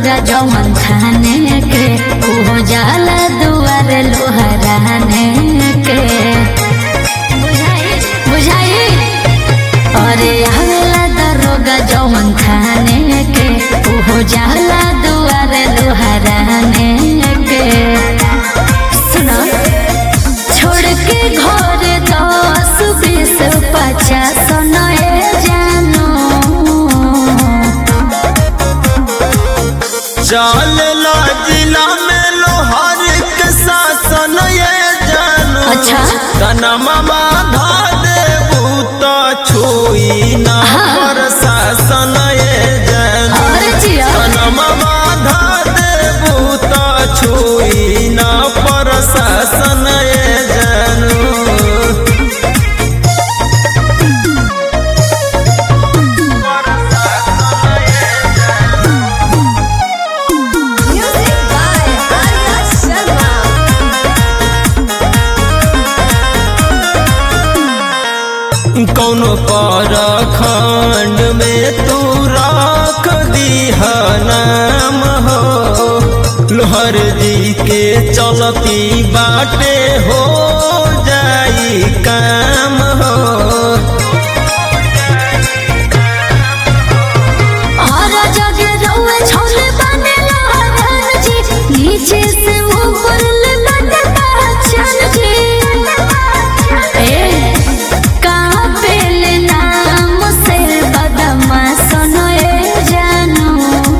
दरोगा जौन थाने के ओहो जाला दुआर लोहराने के बुझाई बुझाई अरे आवेला दरोगा जौन थाने के ओहो जाला दुआर लोहराने के सुनो छोड़ के घर दस बीस पचास नए जानो चलेला जिला में लोहार के शासन ये जानू अच्छा। कनमा बाधा देबू तो छुई ना पर शासन ये जानू अरे जिया कनमा बाधा देबू तो छुई ना पर शासन ये जानू Music by Arya Sharma. कौनो पर खंड में तू राख दीह नाम हो लोहर जी के चलती बाटे हो जाई काम हो और जगे रउए छोले बने लहरान जी नीचे से ऊपर ले बने पहचान जी ए काबिल नाम से बदमा सुनो ए जानो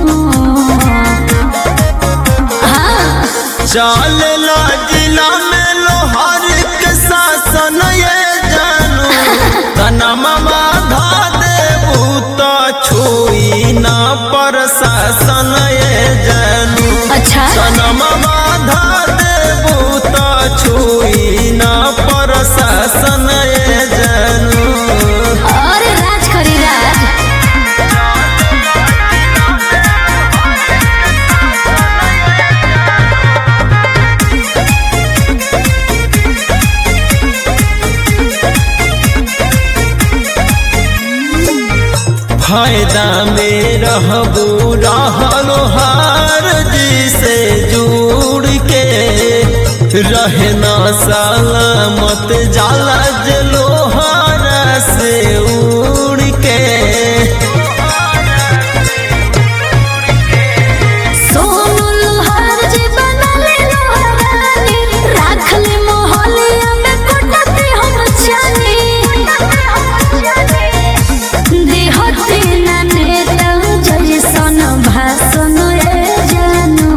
हाँ चलेला जिला में लोहर के शासन ये जानू तनमा बाधा देबू तो छुई ना पर शासन ये जानू अच्छा सनम बाधा देबू तो छुई ना पर शासन ये जानू और राज करी राज फायदा में रहबू रहलो हार जी से जुड़ के रहना सलामत जाला जलोहारा से उड़ के सोनू लोहार जी बनले लोहारानी राख ले मोहलिया में कोटते हम जानी देहते ना नेता जैसन भाषण ए जानो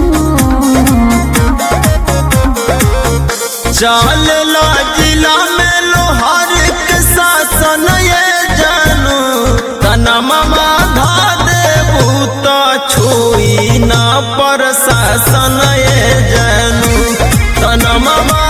चलेला जिला में लोहार के शासन ये जानू तनमा बाधा देबू तो छुई ना पर शासन ये जानू तनमा